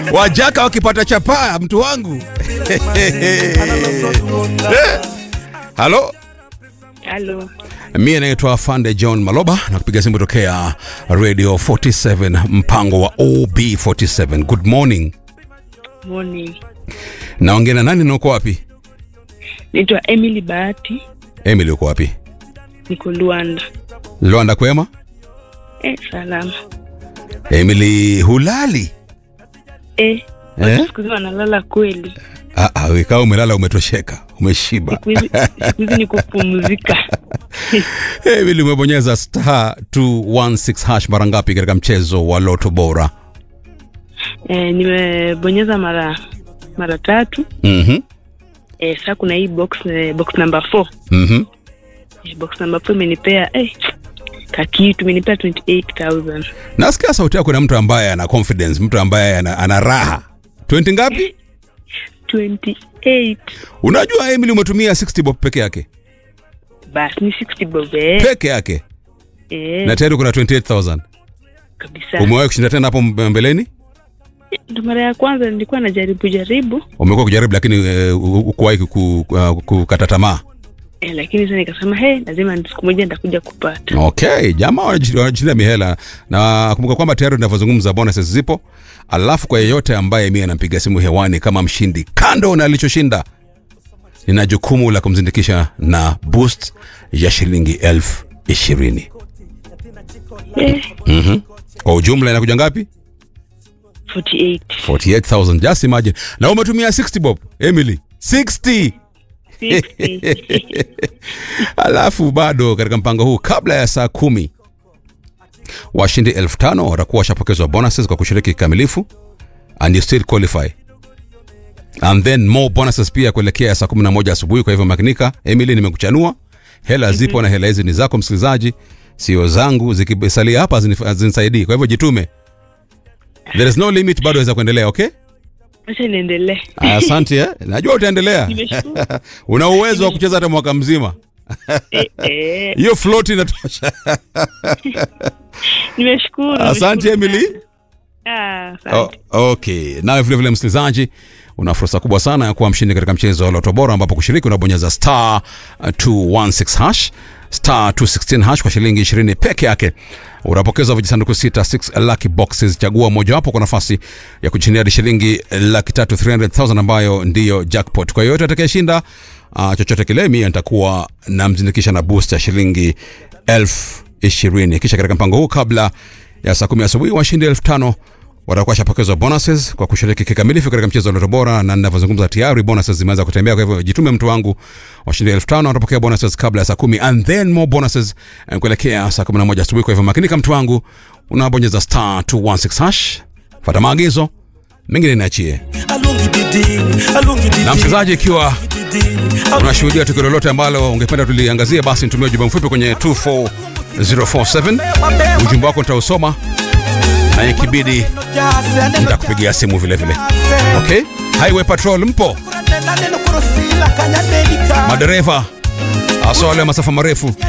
wajaka wakipata chapaa mtu wangu halo Halo, mie naitwa fande john maloba na kupiga simu tokea radio 47 mpango wa ob47 good morning morning. naongea na nani na uko wapi Naitwa Emily Bahati, emily uko wapi niko Luanda. lwanda kwema Eh, salama. emily hulali Eh, Eh? watu siku hizi wanalala kweli. Ah, ah, we kama umelala umetosheka umeshiba Siku hizi siku hizi ni kupumzika. emily umebonyeza star 216 hash mara ngapi katika mchezo wa loto bora Eh, nimebonyeza mara mara tatu. Mhm, Eh, sasa kuna hii box eh, box number 4. mhm. Eh, box number 4 imenipea eh kakitu imenipea 28000. nasikia sauti yako na mtu ambaye ana confidence mtu ambaye ana, ana raha 20 ngapi 28 unajua emily umetumia 60 bob peke yake basi ni 60 bob eh. peke yake Eh, na tayari kuna 28000 kabisa. umewahi kushinda tena hapo mbe- mbeleni Ndo mara ya kwanza nilikuwa najaribu jaribu umekuwa kujaribu lakini uh, ukuwahi ku- uh, kukata tamaa eh, lakini sasa nikasema he, lazima siku moja nitakuja kupata. okay jamaa wanaji- wanajishinda mihela na kumbuka kwamba tayari tunavyozungumza bonuses zipo alafu kwa yeyote ambaye mie anampiga simu hewani kama mshindi kando na alichoshinda nina jukumu la kumzindikisha na boost ya shilingi elfu ishirini Eh, mm-hmm. kwa ujumla inakuja ngapi 48 48000 just imagine na umetumia 60 bob emily 60 60. alafu bado katika mpango huu kabla ya saa kumi washindi elfu tano watakuwa washapokezwa bonuses kwa kushiriki kikamilifu and you still qualify and then more bonuses pia kuelekea saa 11 asubuhi kwa hivyo makinika emily nimekuchanua hela zipo na hela hizi ni zako msikilizaji sio zangu zikisalia hapa hazinif- hazinisaidii kwa hivyo jitume there is no limit bado waweza kuendelea okay Acha niendelee. asante eh? najua utaendelea Nimeshukuru. una uwezo wa kucheza hata mwaka mzima Eh, eh, hiyo float inatosha nimeshukuru. asante nimeshukuru emily sana. Ah, Oh, asante. okay nawe vilevile msikilizaji una fursa kubwa sana ya kuwa mshindi katika mchezo wa loto bora ambapo kushiriki unabonyeza star uh, 216 hash star 216 hash kwa shilingi 20 peke yake unapokezwa vijisanduku sita 6 lucky boxes chagua mojawapo kwa nafasi ya kushindia hadi shilingi laki tatu 300000 ambayo ndiyo jackpot kwa yoyote atakayeshinda uh, chochote kile mie nitakuwa namzindikisha na boost ya shilingi elfu ishirini kisha katika mpango huu kabla ya saa kumi asubuhi washindi elfu tano watakuwa washapokezwa bonuses kwa kushiriki kikamilifu katika mchezo wa Loto Bora, na ninavyozungumza tayari bonuses zimeanza kutembea. Kwa hivyo jitume, mtu wangu, washindi elfu tano watapokea bonuses kabla ya saa kumi and then more bonuses eh, kuelekea saa kumi na moja asubuhi. Kwa hivyo makinika, mtu wangu, unabonyeza star 216 hash, fata maagizo mengine niachie. Na msikilizaji, ikiwa unashuhudia tukio lolote ambalo ungependa tuliangazia, basi nitumie ujumbe mfupi kwenye 24047 ujumbe wako nitausoma na ikibidi nitakupigia simu vile vile. Okay, Highway Patrol mpo, madereva hasa wale wa masafa marefu